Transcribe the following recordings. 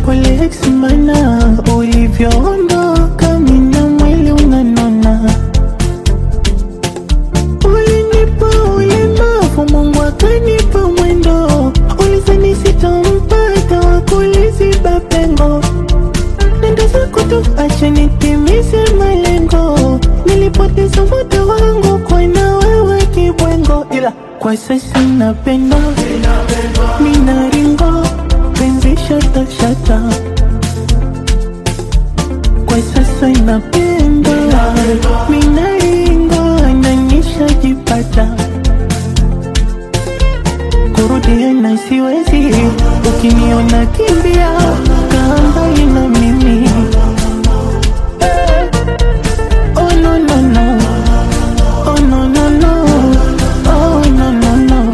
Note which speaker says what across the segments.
Speaker 1: pole ex mana ulivyoondoka mina mwili unanona ulinipa ulemavu mungu akanipa mwendo ulizani sitampata wakuliziba pengo nenda zako tu acha nitimize malengo nilipoteza muda wangu kwa na wewe kibwengo ila kwa sasa napenda minaringo penzi shata shata kwa sasa napenda minaringo nanyishajipata kurudia na siwezi ukiniona kimbia kaa mbali na mimi Oh no no no Oh no no no Oh no no no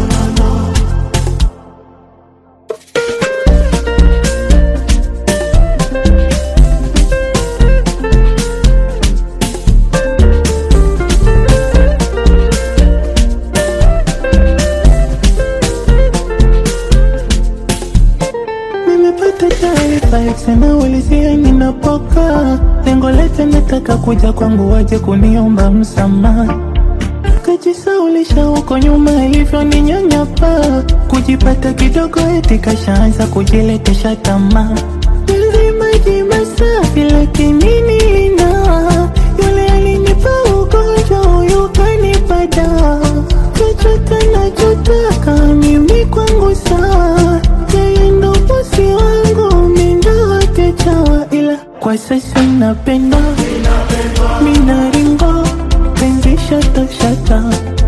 Speaker 1: Nimepata taarifa ikisema ulizia ninapoka lengo lete nataka kuja kwangu waje kuniomba msamaha kajisaulisha huko nyuma ilivyoninyanyapa kujipata kidogo eti kashaanza kujiletesha tamaa Penzi maji masafi lakini nina yule alinipa ugonjwa huyu kanipa dawa chochote nachotaka mimi kwangu sawa yeye ndo bosi wangu mindo wake chawa ila kwa sasa napenda minaringo penzi shata shata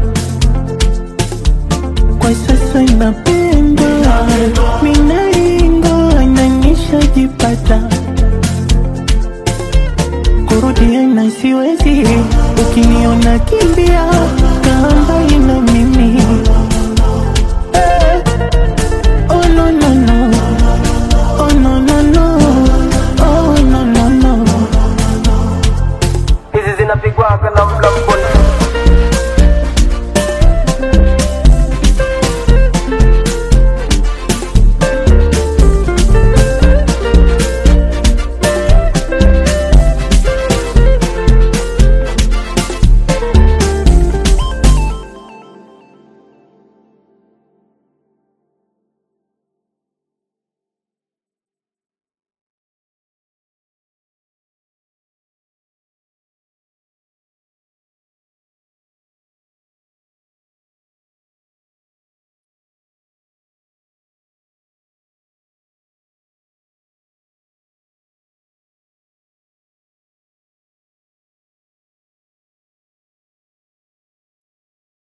Speaker 1: kwa sasa napenda minaringo nanyishajipata kurudia na siwezi ukiniona kimbia kaa mbali na mimi